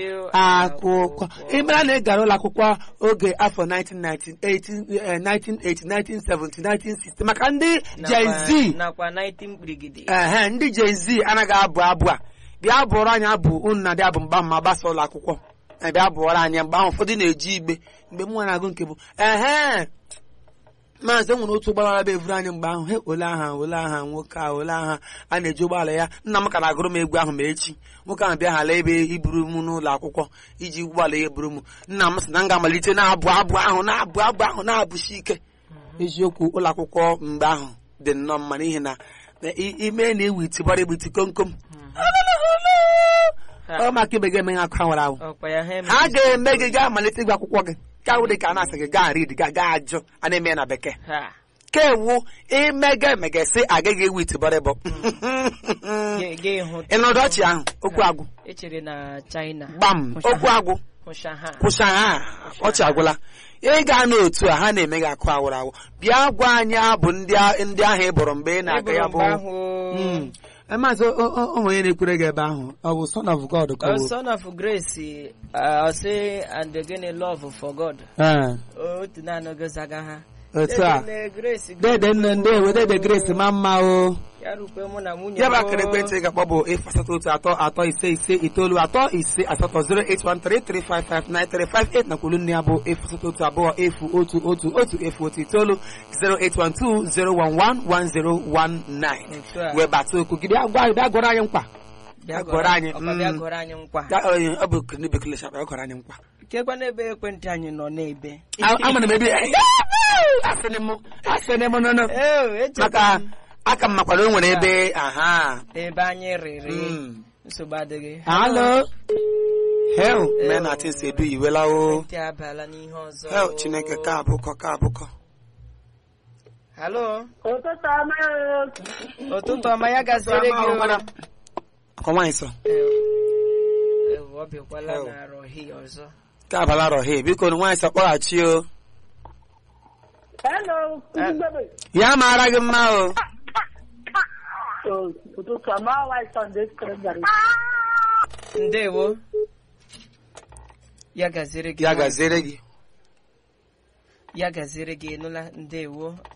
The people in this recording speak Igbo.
akwụkwọ ịmara na ị gara ụlọ akwụkwọ oge afọ 1980 1970 1960 maka ndị Gen Z nakwa 19 brigidi ehe ndị Gen Z anaghị abụ abụ a bịa bụọrọ anyị abụ unu na dị abụ mgbe ahụ ma gbasa ụlọ akwụkwọ Eh, bịa bụọrọ anyị mgbe ahụ ụfọdụ na-eji igbe mgbe m nwere agụ nke bụ ehe maazị enwere otu ụgbọala bụ evuru anyị mgbe ahụ he ole aha ole aha nwoke a ole aha a na-eji ụgbọala ya nna m ka na-agụrụ m egwu ahụ ma echi nwoke ahụ bịa hala ebe iburu m n'ụlọ akwụkwọ iji ụgbọala ya eburu m nna m sị na m ga-amalite na-abụ abụ ahụ na-abụ abụ ahụ na-abụsi ike eziokwu ụlọ akwụkwọ mgbe ahụ dị nnọọ mma n'ihi na na i- ime na-ewu itibara egbu iti komkom ọ maka ibe ga-eme ha akwa nwara ahụ ọkwa ya ha ha emeghị ga-eme gị gaa malite ịgụ akwụkwọ gị ka wụ dị ka a na-asị gị gaa rid gaa gaa ajụ a na-eme ya na bekee ha ka ewu imega emega sị agaghị ewu itibọrịbọ Ga- ga ịhụ ịnọdụ ọchị ahụ okwu agwụ echere na China gbam okwu agwụ hụcha ha kwụcha ha ọchị agwụla ị ga n'otu a ha na-eme gị akụ awụrụ awụ bịa gwa anyị abụ ndị a- ndị ahụ ị bụrụ mgbe ị na-aga ya Eburu bụ mgbe ahụ Mm. maazị o- o- o- onye na-ekwere gị ebe ahụ ọ bụ son of God ka ọ Uh, bụ son of grace uh, say and again love for God Ee, otu na-anọghị zaga ha otu a Dede grace dede nne ndị ewe dede grace ma mma o ya rukwe mụ na nwunye ya bụ m. akara ekwentị ị ga-akpọ bụ efu asatọ otu atọ atọ ise ise itoolu atọ ise asatọ 08133559358 na kwulu nne ya bụ efu asatọ otu abụọ efu otu otu otu efu otu itoolu 08120111019 Otu a. wee bata okwu gị bịa gwa bịa gụrụ anyị nkwa Bịa ya gọrọ- gọrọ anyị, ọkwa bịa mm. gọrọ anyị nkwa Ya, ọ ọ bụ ndị bekee shapa ya gụrụ anyị nkwa kekwa n'ebe ekwentị anyị nọ n'ebe A- amana m ebe asịrị m asịrị m nọ nọ Ee, echeta maka m aka m makwara o nwere ebe aha ebe anyị rịrị Mm. nsogbu adịghị Halo. Hell, men na things edu iwela o. ekwentị abala n'ihe ọzọ Hell, Chineke ka abụkọ ka abụkọ. halo ụtụtụ ọma o. ụtụtụ ọma ya gasịrị gị o. Akọ nwaanyị sọ. Ewu, ọ bịakwala Ewu. na arọhi ọzọ Ka abala rọhe biko na nwaanyị sọ kpọghachi o. hello Kudugbebe. Ya mara gị mma o. So, ụtụtụ ọma ọwa Sunday school gara. ndewo ya gaziri gị Ya nwaanyị. gaziere gị. ya gaziri gị nụla ndewo